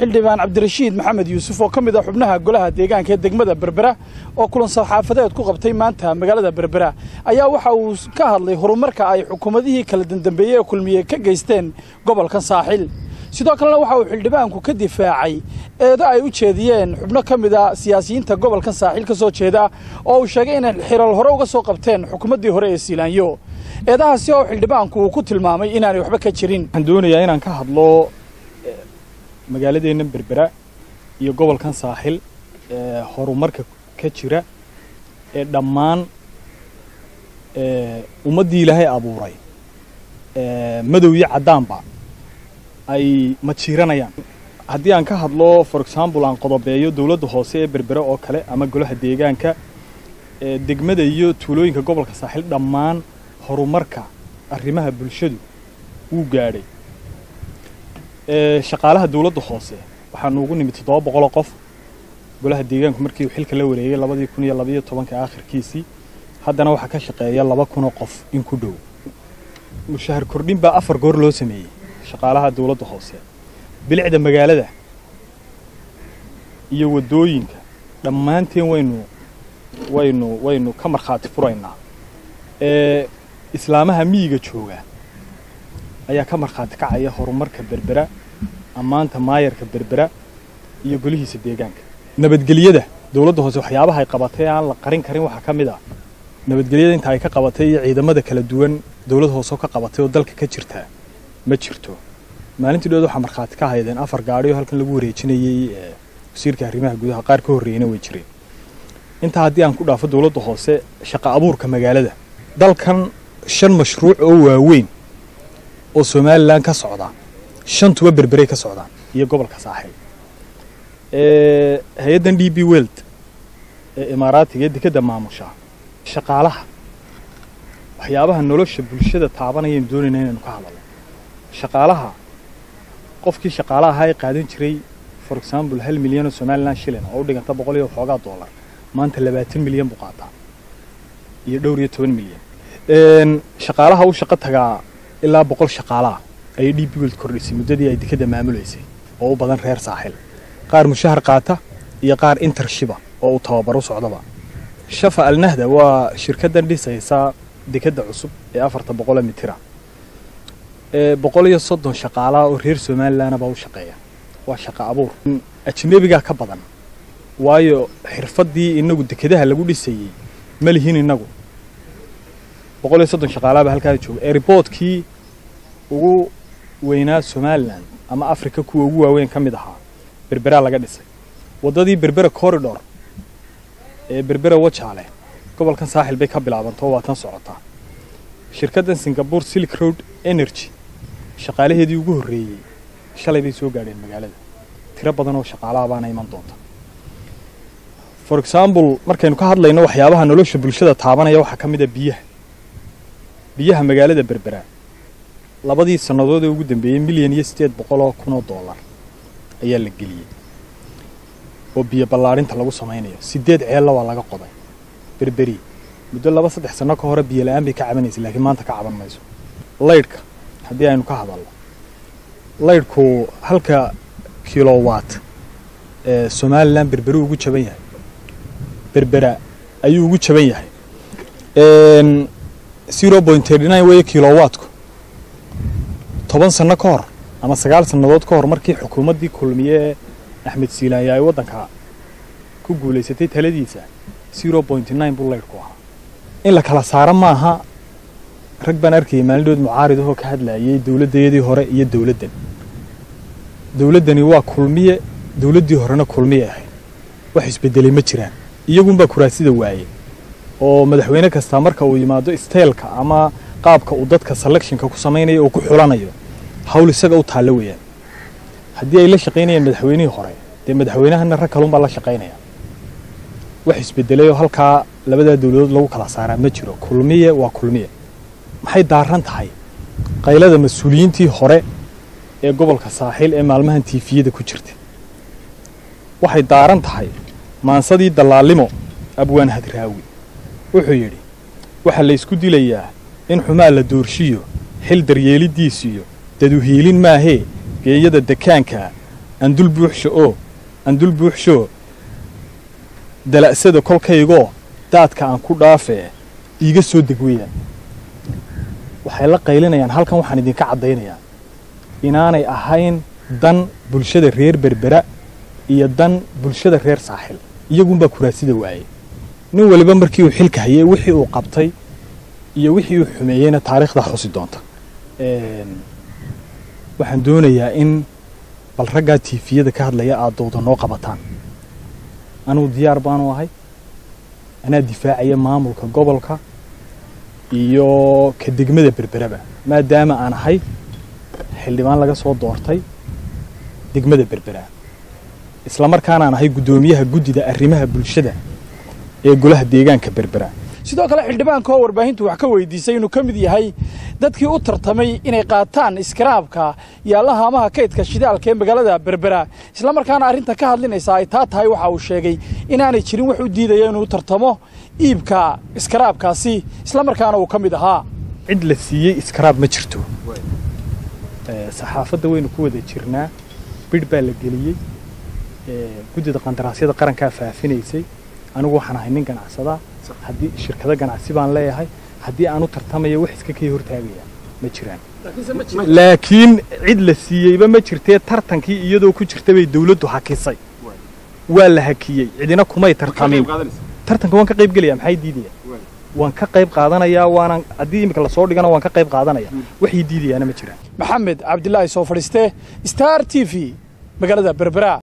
xildhibaan cabdirashiid maxamed yuusuf oo ka mid ah xubnaha golaha deegaanka ee degmada berbera oo kulan saxaafadeed ku qabtay maanta magaalada berbera ayaa waxa uu ka hadlay horumarka ay xukuumadihii kala dandambeeyey ee kulmiye ka geysteen gobolkan saaxil sidoo kalena waxa uu xildhibaanku ka difaacay eedo ay u jeediyeen xubno ka mid a siyaasiyiinta gobolkan saaxiil ka soo jeeda oo uu sheegay inay xilal hore uga soo qabteen xukuumaddii hore ee siilaanyo eedahaasi oo xildhibaanku uu ku tilmaamay inaanay waxba ka jirin waxaan doonayaa inaan ka hadlo magaaladeenna berbera iyo gobolkan saaxil ee horumarka ka jira ee dhammaan ummaddii ilaahay abuuray madow iyo caddaanba ay majiiranayaan haddii aan ka hadlo for example aan qodobeeyo dowladda hoose ee berbera oo kale ama golaha deegaanka degmada iyo tuulooyinka gobolka saaxil dhammaan horumarka arrimaha bulshadu wuu gaadhay shaqaalaha dowladda hoose waxaanu ugu nimid toddoba boqoloo qof golaha deegaanku markii uu xilka la wareegay labadii kun iyo labaiyo tobanka aakhirkiisii haddana waxaa ka shaqeeya laba kunoo qof in ku dhow mushahar kordhin baa afar goor loo sameeyey shaqaalaha dowladda hoose bilicda magaalada iyo waddooyinka dhammaanteen waynu waynu waynu ka markhaati furaynaa ee islaamaha miyiga jooga ayaa ka markhaati kacaya horumarka berbera ammaanta maayarka berbera iyo golihiisa deegaanka nabadgelyada dowladda hoose waxyaabaha ay qabatay aan la qarin karin waxaa ka mid ah nabadgelyada inta ay ka qabatay iyo ciidamada kala duwan dowladda hoose oo ka qabatay oo dalka ka jirtaa ma jirto maalintii dhood waxaa markhaati ka haydeen afar gaadhi oo halkan lagu wareejinayey wasiirka arrimaha gudaha qaar ka horreeyena way jireen intaa haddii aan ku dhaafo dowladda hoose shaqa abuurka magaalada dalkan shan mashruuc oo waaweyn oo somalilan ka socda shantuba berberay ka socdaan iyo gobolka saaxil hay-addan d b weld ee imaaraatiga ee dekedda maamusha shaqaalaha waxyaabaha nolosha bulshada taabanayaynu doonayna inaynu ka hadalno shaqaalaha qofkii shaqaalaha ahaa ee qaadan jiray for example hal milyan oo somalilan shilin oo u dhiganta boqol iyo waxoogaa dollar maanta labaatan milyan buu qaataa iyo dhowr iyo toban milyan shaqaalaha u shaqo tagaa ilaa boqol shaqaalaah ayay d b weld kordhisay muddadii ay dekadda maamulaysay oo u badan reer saaxil qaar mushahar qaata iyo qaar intershiba oo uu tababaro socdaba shafa alnahda waa shirkaddan dhisaysa dekadda cusub ee afarta boqole mitira boqol iyo soddon shaqaalaha oo reer somalilanna baa u shaqeeya waa shaqa abuur ajnebigaa ka badan waayo xirfaddii inagu dekedaha lagu dhisayey ma lihin inagu boqol iyo soddon shaqaalaha baa halkaada jooga airboodkii ugu weynaa somalilan ama africa kuwa ugu waaweyn ka mid ahaa berberaa laga dhisay waddadii berbera corridor ee berbera wajaale gobolkan saaxil bay ka bilaabantao waa tan socotaa shirkaddan singapore silk road energy shaqaalaheedii ugu horreeyey shalay bay soo gaadheen magaalada tiro badan oo shaqaalaha baana iman doonta for example markaynu ka hadlayno waxyaabaha nolosha bulshada taabanaya waxaa ka mid a biyaha biyaha magaalada berbera labadii sannadood ee ugu dambeeyey milyan iyo siddeed boqoloo kun oo dollar ayaa la geliyey oo biyo ballaadhinta lagu samaynayo siddeed ceella waa laga qoday berberi muddo laba saddex sanno ka hore biyo la-aan bay ka cabanaysay laakiin maanta ka caban mayso laydhka haddii aynu ka hadalno laydhku halka kilowatt ee somalilan berberi ugu jaban yahay berbera ayuu ugu jaban yahay zero point thirty nine weeye kilowattku toban sanno ka hor ama sagaal sannadood ka hor markii xukuumaddii kulmiye ee axmed siilaanya ay waddanka ku guulaysatay taladiisa zero point nine buu laydhku ahaa in la kala saaro maaha rag baan arkayay maalindhood mucaarid ahoo ka hadlayay dowladdayadii hore iyo dowladdan dowladdani waa kulmiye dowladdii horena kulmiye ahayd wax isbeddelay ma jiraan iyagunbaa kuraasida waayey oo madaxweyne kastaa marka uu yimaado steelka ama qaabka uu dadka selectionka ku samaynayo oo ku xulanayo hawl isaga u taallo weeyaan haddii ay la shaqaynayaan madaxweynihii hore dee madaxweynahana rag kalunbaa la shaqaynaya wax isbedelay oo halkaa labadaa dowladood lagu kala saaraa ma jiro kulmiye waa kulmiye maxay daaran tahay qaylada mas-uuliyiintii hore ee gobolka saaxiil ee maalmahan tiifiyada ku jirta waxay daaran tahay maansadii dallaalimo abwaan hadraawi wuxuu yidhi waxaa la ysku dilayaa in xumaa la doorshiyo xil daryeelidiisiyo daduhiilin maahee geeyada dekaanka andul buuxsho oo andul buuxshoo dala'sada kolkaygoo daadka aan ku dhaafee iiga soo deg weeyaan waxay la qaylinayaan halkan waxaan idinka caddaynayaa inaanay ahayn dan bulshada reer berbera iyo dan bulshada reer saaxil iyagunbaa kuraasida waayey nin waliba markii uu xilka hayay wixii uu qabtay iyo wixii uu xumeeyeyna taariikhdaa xusi doonta waxaan doonayaa in bal raggaa tiifiyada ka hadlaya aad dowda noo qabataan anugu diyaar baanu ahay anaa difaacaya maamulka gobolka iyo ka degmada berberaba maadaama aan ahay xildhibaan laga soo doortay degmada berbera isla markaanaan ahay guddoomiyaha guddida arrimaha bulshada ee golaha deegaanka berbera sidoo kale xildhibaanka oo warbaahintu wax ka weydiisay inuu ka mid yahay dadkii u tartamay inay qaataan iskaraabka yaalla haamaha kaydka shidaalka ee magaalada berbera isla markaana arrinta ka hadlinaysa ay taa tahay waxa uu sheegay inaanay jirin wax u diidaya inuu tartamo iibka iskaraabkaasi isla markaana uu ka mid ahaa cid la siiyey iskaraab ma jirto saxaafadda waynu ku wada jirnaa bidh baa la geliyey guddida qandaraasyada qarankaa faafinaysay anigu waxaan ahay nin ganacsadaa haddii shirkado ganacsi baan leeyahay haddii aan u tartamaya wax iska kay hortaagaya ma jiraan laakiin cid la siiyeyba ma jirtee tartankii iyadoo ku jirta bay dawladdu hakisay waa la hakiyey cidina kumay tartamin tartanka waan ka qayb gelaya maxay diidaya waan ka qayb qaadanayaa waanan haddii iminka lasoo dhigana waan ka qayb qaadanaya waxay diidayaana ma jiraan maxamed cabdilaahi soo fadhiiste star t v magaalada berbera